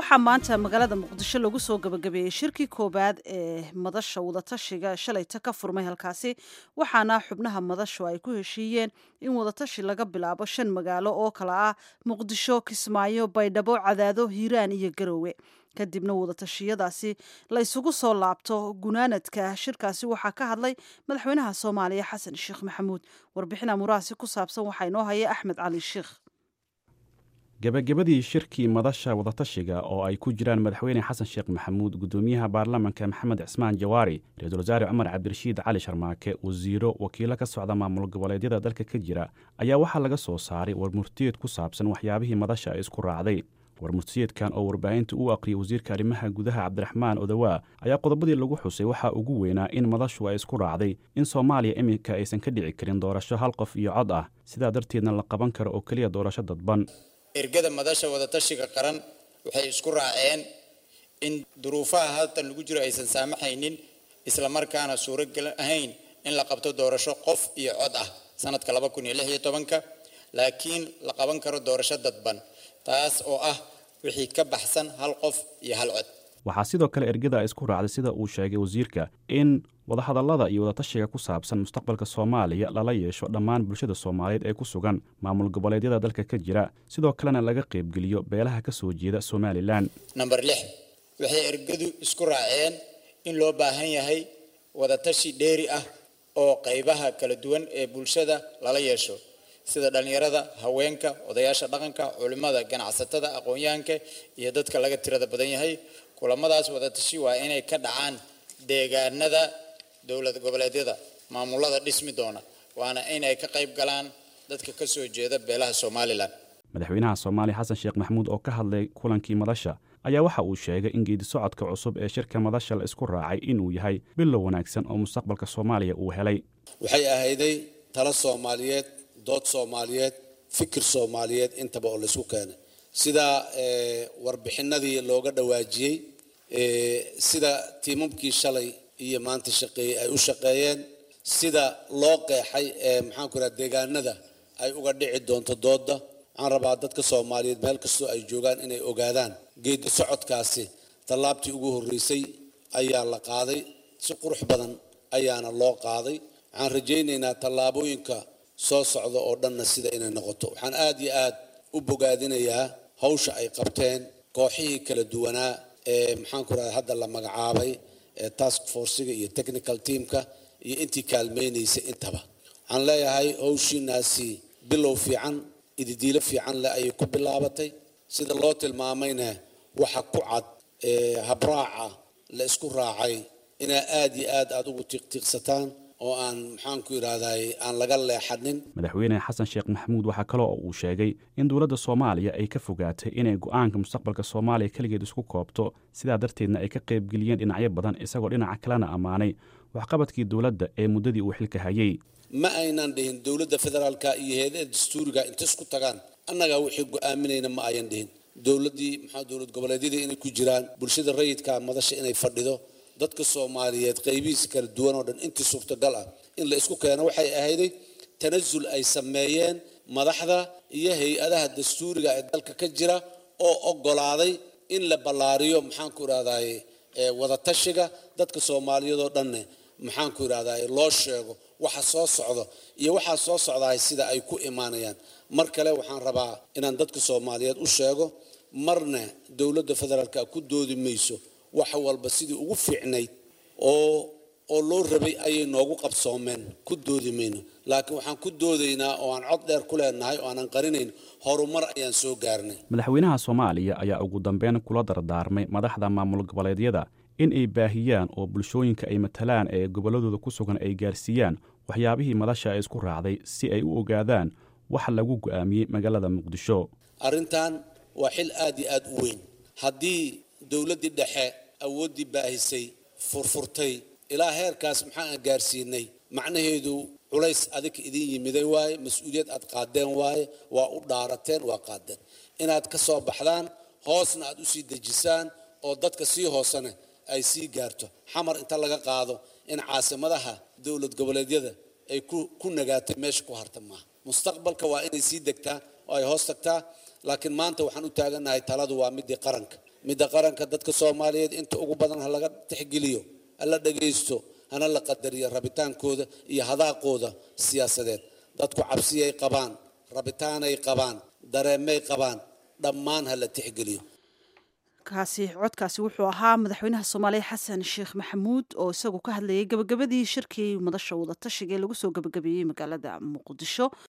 waxaa maanta magaalada muqdisho lagu soo gabagabeeyey shirkii koowaad ee madasha wadatashiga shalayta ka furmay halkaasi waxaana xubnaha madashu ay ku heshiiyeen in wadatashi laga bilaabo shan magaalo oo kala ah muqdisho kismaayo baydhabo cadaado hiiraan iyo garoowe kadibna wadatashiyadaasi la isugu soo laabto gunaanadka shirkaasi waxaa ka hadlay madaxweynaha soomaaliya xasan sheekh maxamuud warbixin amurahaasi ku saabsan waxaa inoo haya axmed cali sheekh gebagabadii shirkii madasha wadatashiga oo ay ku jiraan madaxweyne xasan sheekh maxamuud guddoomiyaha baarlamanka maxamed cismaan jawaari ra-iisul wasaare cumar cabdirashiid cali sharmaake wasiiro wakiilo ka socda maamul goboleedyada dalka ka jira ayaa waxaa laga soo saaray warmurtiyeed ku saabsan waxyaabihii madasha ay isku raacday warmurtiyeedkan oo warbaahinta u aqriyay wasiirka arrimaha gudaha cabdiraxmaan odawaa ayaa qodobadii lagu xusay waxaa ugu weynaa in madashu ay isku raacday in soomaaliya iminka aysan ka dhici karin doorasho hal qof iyo cod ah sidaa darteedna la qaban karo oo keliya doorasho dadban ergada madasha wadatashiga qaran waxay isku raaceen in duruufaha haltan lagu jiro aysan saamaxaynin islamarkaana suuragal ahayn in la qabto doorasho qof iyo cod ah sanadka laba kun iyo lix iyo tobanka laakiin la qaban karo doorasho dadban taas oo ah wixii ka baxsan hal qof iyo hal cod waxaa sidoo kale ergada ay isku raacday sida uu sheegay wasiirka in wadahadallada iyo wadatashiga ku saabsan mustaqbalka soomaaliya lala yeesho dhammaan bulshada soomaaliyeed ee ku sugan maamul goboleedyada dalka ka jira sidoo kalena laga qaybgeliyo beelaha ka soo jeeda somalilan namber lix waxay ergadu isku raaceen in loo baahan yahay wadatashi dheeri ah oo qaybaha kala duwan ee bulshada lala yeesho sida dhallinyarada haweenka odayaasha dhaqanka culimmada ganacsatada aqoon-yahanka iyo dadka laga tirada badan yahay kulamadaas wadatashi waa inay ka dhacaan deegaanada dowlad goboleedyada maamulada dhismi doona waana inay ka qayb galaan dadka ka soo jeeda beelaha somalilan madaxweynaha soomaaliya xasan sheekh maxamuud oo ka hadlay kulankii madasha ayaa waxa uu sheegay in geedi socodka cusub ee shirka madasha la isku raacay inuu yahay bilow wanaagsan oo mustaqbalka soomaaliya uu helay waxay ahayday talo soomaaliyeed dood soomaaliyeed fikir soomaaliyeed intaba oo laysku keenay sida warbixinadii looga dhawaajiyey sida tiimamkii shalay iyo maanta shaqeeyey ay u shaqeeyeen sida loo qeexay ee maxaanku raha deegaanada ay uga dhici doonto dooda waxaan rabaa dadka soomaaliyeed meel kastoo ay joogaan inay ogaadaan geedi socodkaasi tallaabtii ugu horreysay ayaa la qaaday si qurux badan ayaana loo qaaday waxaan rajaynaynaa tallaabooyinka soo socda oo dhanna sida inay noqoto waxaan aad iyo aad u bogaadinayaa hawsha ay qabteen kooxihii kala duwanaa ee maxaanku rahda hadda la magacaabay ee task forciga iyo technical teamka iyo intii kaalmaynaysay intaba waxaan leeyahay hawshiinaasi bilow fiican ididiilo fiican leh ayay ku bilaabatay sida loo tilmaamayna waxa ku cad ee habraaca la isku raacay inaa aad iyo aad aad ugu tiiqtiiqsataan oo aan maxaanku idhaahday aan laga leexanin madaxweyne xasan sheekh maxamuud waxaa kale oo uu sheegay in dowladda soomaaliya ay ka fogaatay inay go'aanka mustaqbalka soomaaliya keligeed isku koobto sidaa darteedna ay ka qaybgeliyeen dhinacyo badan isagoo dhinaca kalena ammaanay waxqabadkii dowladda ee muddadii uu xilka hayay ma aynan dhihin dowladda federaalka iyo heedaha dastuuriga inta isku tagaan annagaa wixii go'aaminayna ma ayan dhihin dowladdii maxaa dowlad goboleedyadii inay ku jiraan bulshada rayidka madasha inay fadhido dadka soomaaliyeed qaybihiisa kala duwan oo dhan intii suurtagal ah in la isku keeno waxay ahayday tanasul ay sameeyeen madaxda iyo hay-adaha dastuuriga ee dalka ka jira oo oggolaaday in la ballaariyo maxaanku idhahday wadatashiga dadka soomaaliyeed oo dhanne maxaanku idhahday loo sheego waxa soo socdo iyo waxaa soo socdahay sida ay ku imaanayaan mar kale waxaan rabaa inaan dadka soomaaliyeed u sheego marna dowladda federaalka ku doodi mayso wax walba sidii ugu fiicnayd oo oo loo rabay ayay noogu qabsoomeen ku doodi mayno laakiin waxaan ku doodaynaa oo aan cod dheer ku leenahay oo aanan qarinayn horumar ayaan soo gaarnay madaxweynaha soomaaliya ayaa ugu dambeyn kula dardaarmay madaxda maamul goboleedyada in ay baahiyaan oo bulshooyinka ay matalaan ee gobolladooda ku sugan ay gaarsiiyaan waxyaabihii madasha ay isku raacday si ay u ogaadaan waxa lagu go'aamiyey magaalada muqdisho arrintan waa xil aad iyo aad u weyn haddii dowladdii dhexe awooddii baahisay furfurtay ilaa heerkaas maxaan gaarsiinay macnaheedu culays adika idin yimiday waaye mas-uuliyad aad qaadeen waaye waa u dhaarateen waa qaadeen inaad ka soo baxdaan hoosna aad usii dejisaan oo dadka sii hoosena ay sii gaarto xamar inta laga qaado in caasimadaha dowlad goboleedyada ay ku nagaatay meesha ku harta maaha mustaqbalka waa inay sii degtaa oo ay hoos tagtaa laakiin maanta waxaan u taagannahay taladu waa midii qaranka midda qaranka dadka soomaaliyeed inta ugu badan ha laga tixgeliyo hala dhagaysto hana la qadariyo rabitaankooda iyo hadaaqooda siyaasadeed dadku cabsiyay qabaan rabitaanay qabaan dareemay qabaan dhammaan ha la tixgeliyo kaasi codkaasi wuxuu ahaa madaxweynaha soomaaliya xasan sheekh maxamuud oo isagu ka hadlayay gabagabadii shirkii madasha wadatashiga ee lagu soo gabagabeeyey magaalada muqdisho